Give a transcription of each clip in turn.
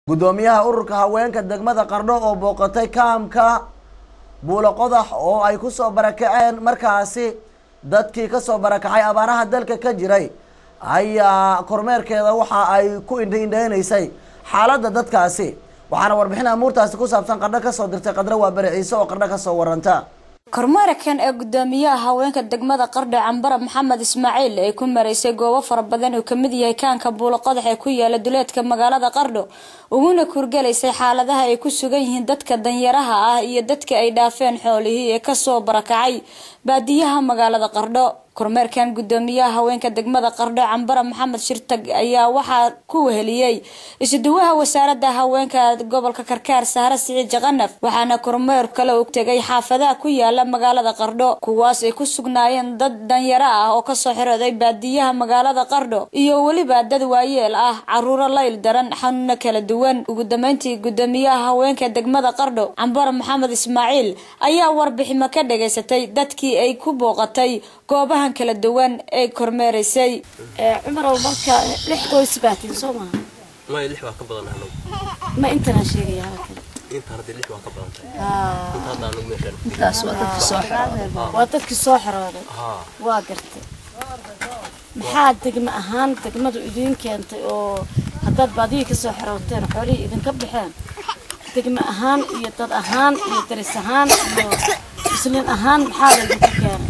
guddoomiyaha ururka haweenka degmada qardho oo booqatay kaamka buulo qodax oo ay kusoo barakaceen markaasi dadkii kasoo barakacay abaaraha dalka ka jiray ayaa kormeerkeeda waxa ay ku indhaindheynaysay xaaladda dadkaasi waxaana warbixin amuurtaasi ku saabsan qardho kasoo dirtay qadro waa bari ciise oo qardho kasoo waranta kormeerkan ee gudoomiyaha haweenka degmada qardho cambara maxamed ismaaciil ay ku maraysay goobo fara badan oo kamid yahay kaanka buulo qodax ee ku yaala duleedka magaalada qardho uguna kurgalaysay xaaladaha ay ku sugan yihiin dadka danyaraha ah iyo dadka ay dhaafeen xoolihii ee kasoo barakacay baadiyaha magaalada qardho kormeerkan gudoomiyaha haweenka degmada qardho cambara maxamed shirtag ayaa waxaa ku weheliyey isuduwaha wasaarada haweenka gobolka karkaar sahre siciid jaqanaf waxaana kormeer kale u tegay xaafadaha ku yaala magaalada qardho kuwaas ay ku sugnaayeen dad danyaro ah oo kasoo xirooday baadiyaha magaalada qardho iyo weliba dad waayeel ah caruuro layl daran xanuuno kala duwan ugu dambeyntii gudoomiyaha haweenka degmada qardho cambara maxamed ismaaciil ayaa warbiximo ka dhageysatay dadkii ay ku booqatay goobaha kala duwan ee kormeeraysay cumarow marka lix qoys baatiin soo maha maya lix waa ka badan anagu ma intanaan sheegaya halkan intaan haddii lix waa ka badan tahay inta hadda anagu meeshaan intaas waa dadkii soo xorooday waa dadkii soo xorooday haa waa gartay maxaa degmo ahaan degmadu idiin keentay oo haddaad baadiyii kasoo xorooteen xoolihii idinka baxeen degmo ahaan iyo dad ahaan iyo daris ahaan iyo muslin ahaan maxaa laydinku keenay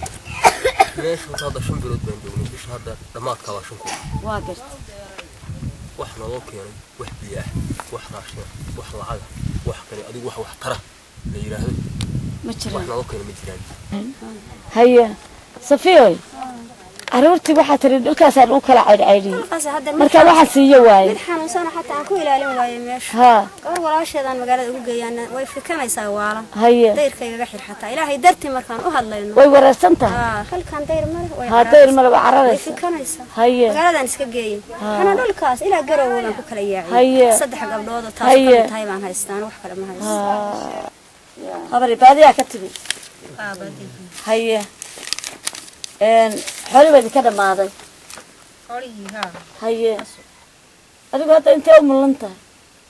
meesha horta hadda shan bilood baan joognay bisha hadda dhammaadka waa shan kun waa gartay wax naloo keenay wax biyo ah wax raashin ah wax lacaga wax kale adigu wax wax tara la yidhaahdo ma wax jiraan naloo keenay ma jiraan haye safiyoy caruurtii waxaa tiri dhulkaasaan u kala caydhcaydhiyey marka waxaa siiyo waaye mid xanuunsana xataa aan ku ilaalin waayo meesha haa gabar walaasheedaan magaalada ugu geeyaana way fikanaysaa waala haye dayrkaygaga xir xataa ilaahay dartii markaan u hadlayno way wareersan tahay aa halkan dayr male way haa dayr male waa way cararaysa fikanaysaa haye magaaladaan iska geeyin xana dhulkaas ilaa garowgaan ku kala yaacin Haye. saddex gabdhood oo taas Haye. kamid tahay baan haystaan wax kale ma haysto habari baadiyaa ka timi haye xooli baa idinka dhammaaday haye adigu hadda intee u mulan tahay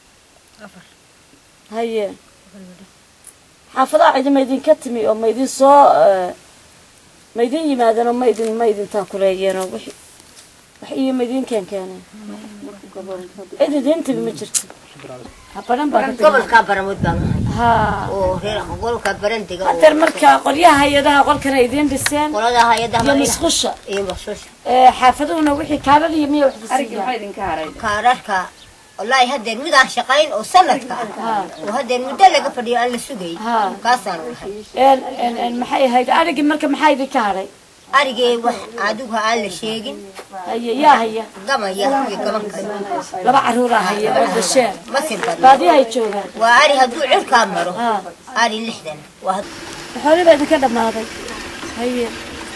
haye xaafadaha cidi ma idinka timi oo ma idin soo eh, ma idin yimaadeen oo ma idin ma idin taakuleeyeen oo wixi wax iyo ma idin keen keeneen cid idiin timi ma jirto habaran baa ka timi gobolka baramud baan ahay haa oo reer gobolka barandiga oo hadeer marka qolyaha hay-adaha qolkana idiin dhiseen qolada hay'adaha iyo marina musqusha iyo maqsuusha ee xaafaduhuna wixii kaarar iyo miya waxba siiya kaararka wallaahi haddeer midaan shaqayn oo sanadka ah oo haddeer muddo laga fadhiyo aan la sugay Haa. kaasaan ahay een een een maxay ahayd arigii marka maxaa idinka hadhay arigee wax adigu aan la sheegin haye yaa haya gamaya iyo gabanka laba caruuraa haya oo dasheen masir badan baadiyahay joogaan waa ari hadduu cirkaa maro haa ari lixdan waa had- xoolii baa idinka dhammaaday haye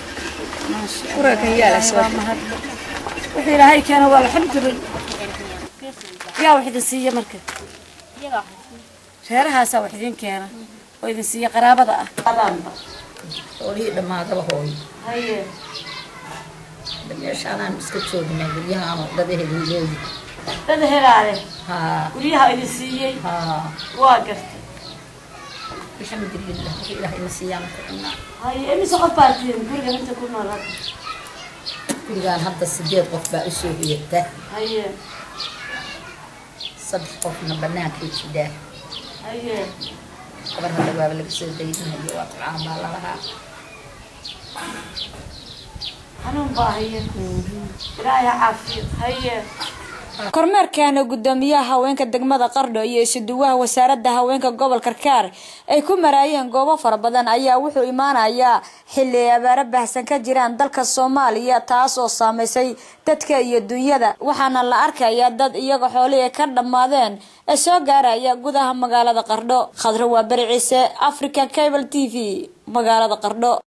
maasha mahad wixii ilaahay keena waa alxamdulillah yaa wax idin siiya marka reerahaasaa wax idin keena oo idin siiya qaraabada ah xoolihii dhammaadaba hooyo haye meeshaanaan iska joognaa guryahaan dad ehelilooyi dad helaale haa guryaha idin siiyey haa waa gartay alxamdulilah wixii ilaahay na siiyaan ku cunaa haye imise qof baa tihin guriga inta ku nool hadda gurigaan hadda sideed qof baa usoo hoyata haye saddex qofna bannaankay jidhaa haye gabar hadda waaba laga soo daydinayo waa tabcaan baa lalahaa xanuun baa haye ilaahay ha caafiyo haye kormeerkaana gudoomiyaha haweenka degmada qardho iyo isuduwaha wasaarada haweenka gobol karkaar ay ku maraayeen goobo fara badan ayaa wuxuu imaanayaa xili ay abaaro baahsan ka jiraan dalka soomaaliya taas oo saameysay dadka iyo dunyada waxaana la arkayaa dad iyaga xoolihii ka dhammaadeen ee soo gaaraya gudaha magaalada qardho khadro waa beri ciise african cable t v magaalada qardho